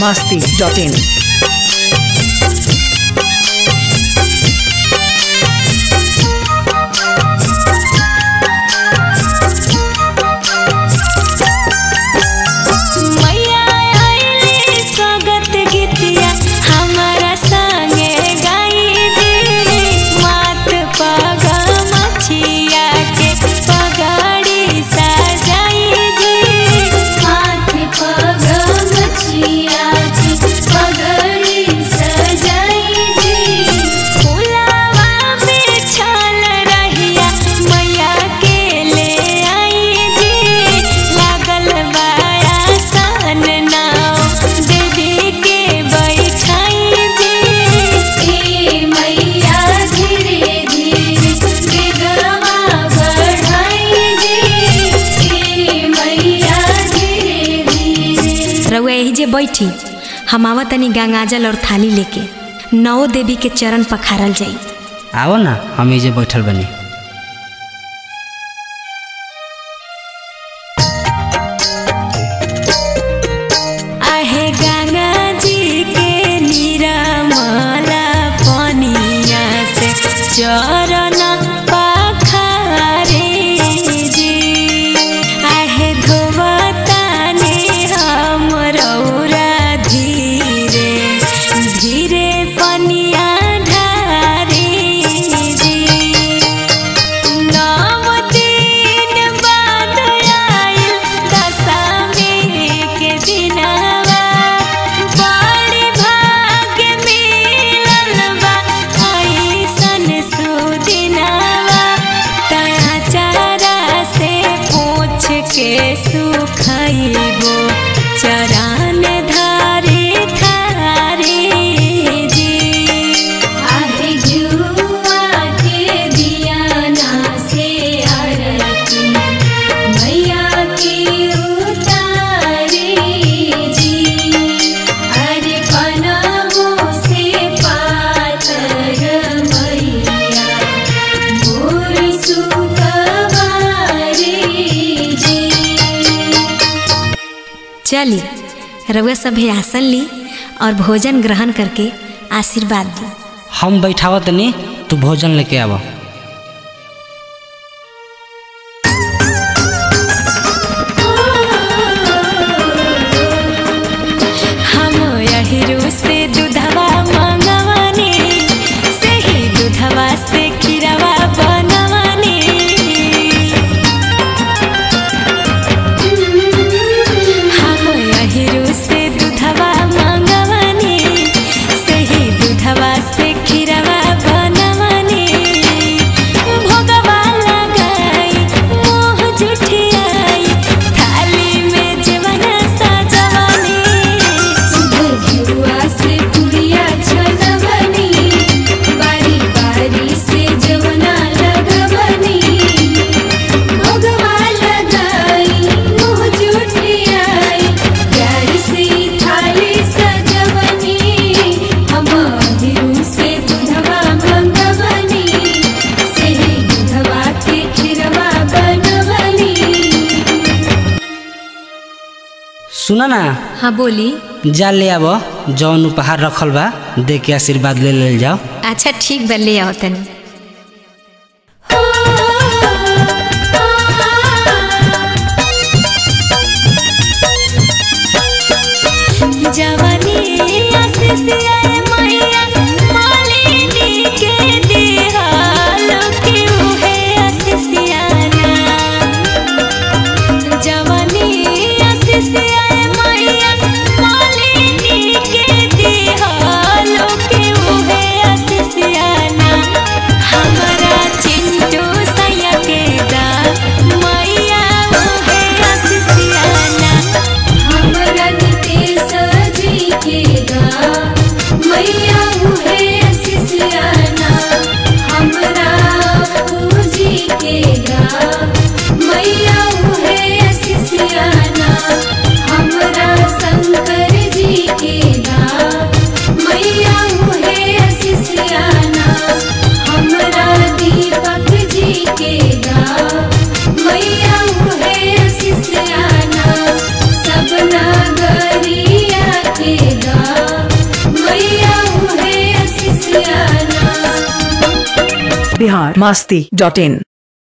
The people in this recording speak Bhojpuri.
masti.in. मैया आइली स्वागत गीतिया हमारा संगे गाई दी मात पग मछिया के पगड़ी सजाई दी माथ पग मछिया के पगड़ी सजाई दी फुलावा बिछल रहिया मैया के ले आई दी लागल बाया सन नाव देवी के बैठाई दी ए मैया धीरे धीरे बेगवा बढ़ाई दी ए मैया धीरे धीरे रउआ यही जे बैठी हम आवत तनी गंगाजल और थाली लेके नौ देवी के चरण पखारल जाई आओ ना हम एजे बैठल बनी आहे गंगा जी के निरमला पनिया से चरण पखारे जी आहे धोवताने हम रौरा धीरे धीरे पनिया ढारे जी नव दिन बाद आइल दशमी के दिनवा बड़ी भाग्य मिलल बा अइसन सुदिनवा तया चारा से पूछ के सुखइबो चरण धारे थारे जी आहे जुआ के दियाना से आरती मैया की उतारे जी अरे पनमो से पातर मैया मोर सुकवारे जी चली रउआ सभे आसन ली और भोजन ग्रहण करके आशीर्वाद दी हम बैठावत तनी तू भोजन लेके आव हम यहिरू से दूधवा मंगवानी सही दूधवा से खीरवा बनवानी हम यहिरू से दूधवा मंगवानी सही दूधवा से खीरवा बनवानी भोगवा लगाई मोह जुठियाई थाली में जवना सजवानी घिउआ से पुरिया छनवनी बारी बारी से जवना लगवनी भोगवा लगाई मुँह जुठियाई प्यार से थाली सजवनी हम हिरू से दूधवा मंगवनी से दूधवा के खिरवा बनवनी सुना ना हाँ बोली जा ले आव जौन उपहार रखल बा दे के आशीर्वाद ले ले जाओ अच्छा ठीक बा ले आओ तनी जवानी आशीषिया मैया मालिनी के दिहाल क्यों है आशीषियाना जवानी आशीषिया मैया मालिनी के दिहाल क्यों है आशीषियाना हमारा चिंटू सैया के दा मैया वो है आशीषियाना हमरा नितेश जी के गा मैया उहे शिष्याना हमरा पूजी के गा मैया उहे शिष्याना हमरा शंकर जी के गा मैया उहे शिष्याना हमरा दीपक जी के गा मैया उहे शिष्याना सब नागरिया के बिहार मस्ती डॉट इन